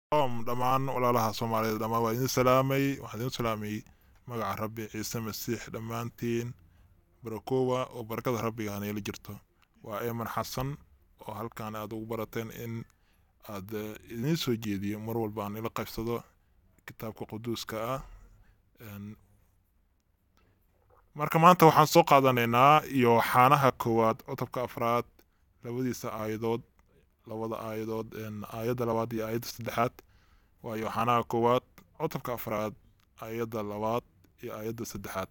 om dhammaan walaalaha soomaaliyeed dhammaan waa idin salaamay waxaan idin salaamay magaca rabbi ciise masiix dhammaantiin barakowa oo barakada rabbiga hanayla jirto waa eeman xasan oo halkan aad ugu barateen in aad eh, idiin soo jeediyo mar walba aan ila qaybsado kitaabka quduuska ah En, marka maanta waxaan soo qaadanaynaa yooxaanaha koowaad cutubka afraad labadiisa aayadood labada aayadood en, aayadda labaad iyo aayadda saddexaad waa yooxaanaha koowaad cutubka afraad aayadda labaad iyo aayadda saddexaad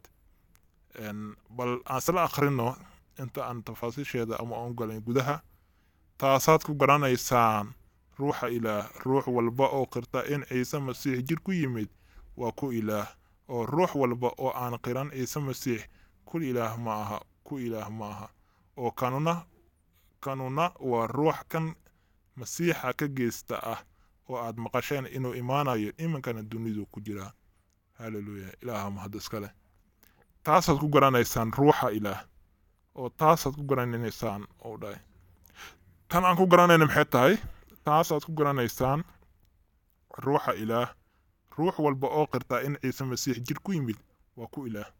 En, bal aan isla akhrino inta aan tafaasiisheeda ama aan galin gudaha taasaad ku garanaysaan ruuxa ilaah ruux walba oo qirta in ciise masiix jir ku yimid waa ku ilaah oo ruux walba oo aan qiran ciise masiix kul ilaah ma aha ku ilaah ma aha oo kanuna kanuna waa ruux kan masiixa ka geysta ah oo aad maqasheen inuu imaanayo iminkana dunidu ku jiraa haleluya ilaaha mahad iska leh taasaad ku garanaysaan ruuxa ilaah oo taasaad ku garanaysaan oo dhahay tan aan ku garanayna maxay tahay taasaad ku garanaysaan ruuxa ilaah ruux walba oo qirtaa in ciise masiix jir ku yimid waa ku ilaah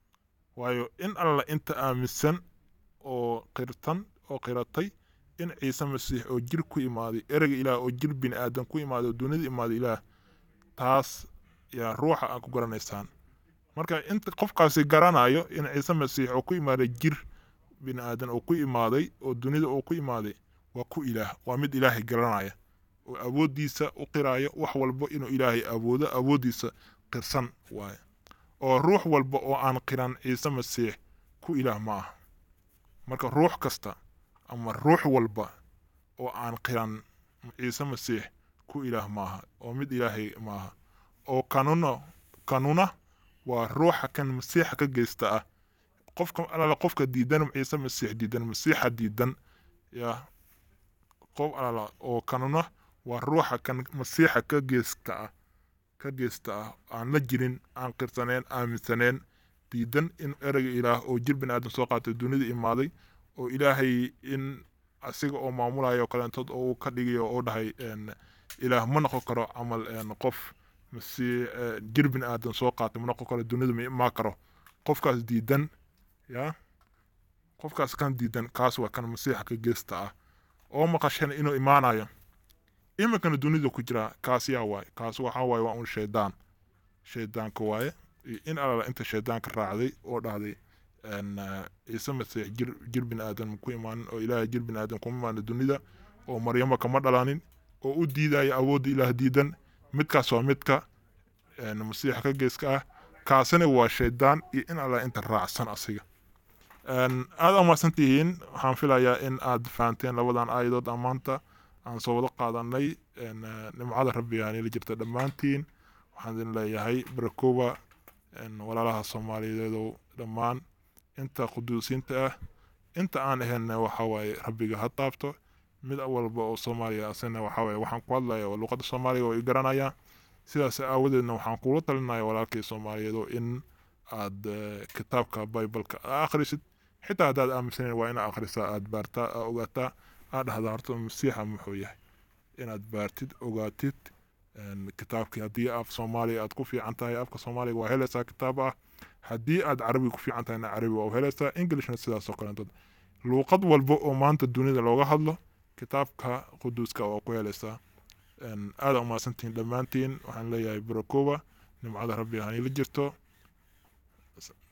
waayo in alla inta aaminsan oo qirtan oo qiratay in ciise masiix oo jir ku imaaday ereyga ilaah oo jir bini aadan ku imaaday oo dunida imaaday ilaah taas yaa ruuxa aad ku garanaysaan marka inta qofkaasi garanayo in ciise masiix oo ku imaaday jir bini aadan oo ku imaaday oo dunida oo ku imaaday waa ku ilaah waa mid ilaahay garanaya oo awooddiisa u qiraayo wax walba inuu ilaahay awoodo awooddiisa qirsan waaye oo ruux walba oo aan qiran ciise masiix ku ilaah ma aha marka ruux kasta ama ruux walba oo aan qiran ciise masiix ku ilaah ma aha oo mid ilaahay ma aha oo kanuna kanuna waa ruuxa kan masiixa ka geysta ah qofka alala qofka diidan ciise masiix diidan masiixa diidan yaa qof alala oo kanuna waa ruuxa kan masiixa ka geysta ah ka geysta ah aan la jirin aan qirsaneen aaminsaneen diidan in ereyga ilaah oo jir bini aadan soo qaatay dunida imaaday oo ilaahay in asiga oo maamulayo oo kaleentood oo uu ka dhigayo oo dhahay en, ilaah ma noqon karo camal en, qof masi eh, jir bini aadan soo qaatay ma noqon karo dunida ma imaan karo qofkaas diidan ya qofkaas kan diidan kaas waa kan masiixa ka geysta ah oo maqasheen inuu imaanayo iminkana dunida ku jira kaas yaa waaye kaas waxaa waaye waa un shaydaan shaydaanka waaye iyo in alala inta shaydaanka raacday oo dhahday en, eh, ciise masiix jir jir bini aadan ku imaanin oo ilaahay jir bini aadan kuma imaanin dunida oo maryamo kama dhalanin oo u diidaya awoodda ilaah diidan midkaas waa midka en, masiixa ka geyska ah kaasina waa shaydaan iyo in alla inta raacsan asiga En, aada umahadsan tihiin waxaan filayaa in aad fahanteen labadan aayadood aan maanta aan soo wada qaadanay en, eh, nimcada rabbiga anila jirta dhammaantiin waxaan idin leeyahay barakowa en, walaalaha soomaaliyeedow dhammaan inta quduusiinta ah inta aan ahaynna waxaa waaye rabbiga ha taabto mid walba oo soomaaliya asina waxaa waaye waxaan ku hadlaya oo luqadda soomaaliga oo i garanaya sidaas aawadeedna waxaan kula talinaya walaalkay soomaaliyeed oo in aad eh, kitaabka bibaleka aa akhrisid xitaa haddaad aaminsaneyn waa inaad akhrisaa aad baartaa aa ogaataa aad dhahdaa horta masiixa muxuu yahay inaad baartid ogaatid en, kitaabkii haddii af soomaaliya aad ku fiican tahay afka soomaaliga waa helaysaa kitaab ah haddii aad carabiga ku fiican tahayna carabi waa u helaysaa englishna sidaas oo kaleeto luuqad walba oo maanta dunida looga hadlo kitaabka quduuska waa ku helaysaa En, aada umahadsantihiin dhammaantiin waxaan leeyahay barakowa nimcada rabbi hanila jirto